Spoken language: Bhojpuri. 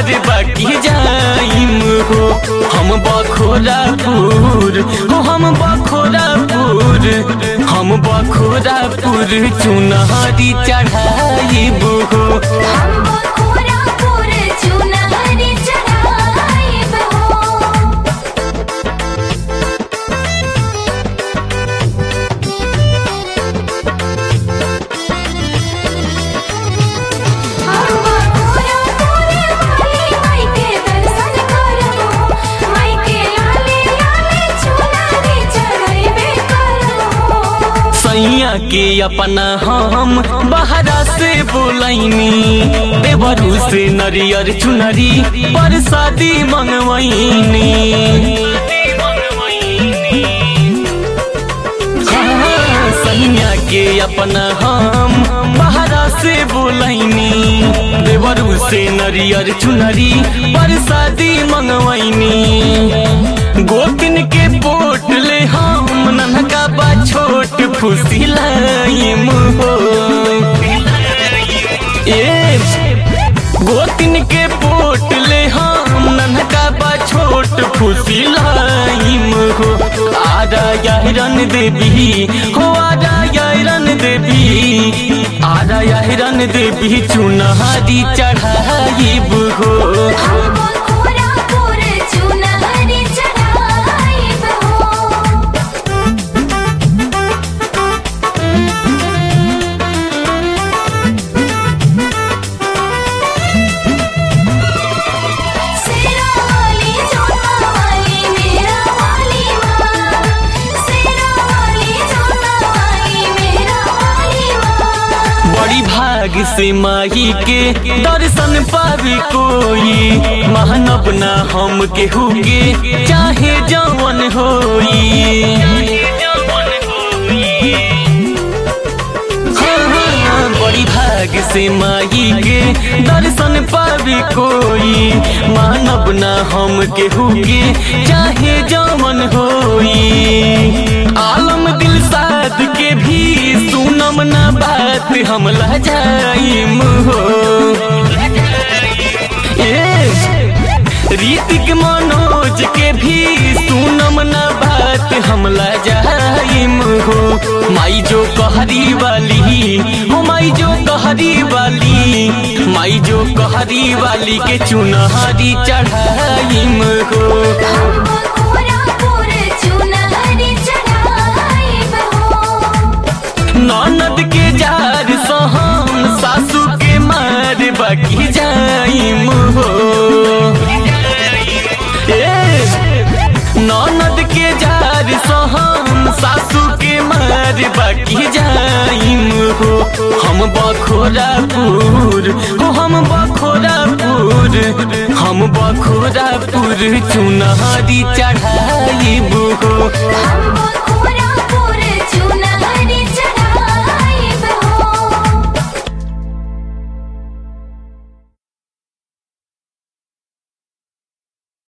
मार बाकी जाइम हो हम बखोरापुर हो हम बखोरापुर हम बखोरापुर चुनहरी चढ़ाइब हो हम बखोरापुर चुनरी चढ़ाइब हो हम बखोरापुर वाली माई के दर्शन करबो माई के लाले लाले चुनरी चढ़ाइबे करबो सैया के अपना हम बहरा से बोलैनी देवरू से नरियर चुनरी पर शादी मंगवैनी हाँ, सैया के अपना हम बहरा से बोलैनी देवरू से नरियर चुनरी पर शादी मंगवैनी गोपिन के पोट ले हम ननका बा छोट फुसी लाइम हो ए गोतिन के पोट ले हम ननका बा छोट फुसी लाइम हो आजा याहिरन देवी हो आजा याहिरन देवी आजा याहिरन देवी चुनहारी चढ़ाइब हो हम बखोरापुर चुनरी चढ़ाइब हो सेरा वाली जोता वाली मेरा वाली माँ सेरा वाली जोता वाली मेरा वाली माँ बड़ी भाग से माही के दर्शन पावे कोई महानब ना हम केहू के चाहे जवन होई हाँ, हाँ, बड़ी भाग से माही के दर्शन पावे कोई मानव ना हम केहू के चाहे जवन होई आलम दिल साध के भी सुनम ना बात हम लजाइम हो ए रीतिक मनोज के भी सुनम ना बात हम लजाइम हो माई जो कहरी वाली हो माई जो कहरी वाली माई जो कहरी वाली के चुनहरी चढ़ाइम हो हम बखोरापुर चुनरी चढ़ाइब हो ननद के जार सहम सासू के मार बाकी जाइम हो ए, ननद के जार सहम सासू के मार बाकी जाइम हो हम बखोरापुर हो हम बखोरापुर हम बखोरापुर चुनहरी चढ़ाइब हो हम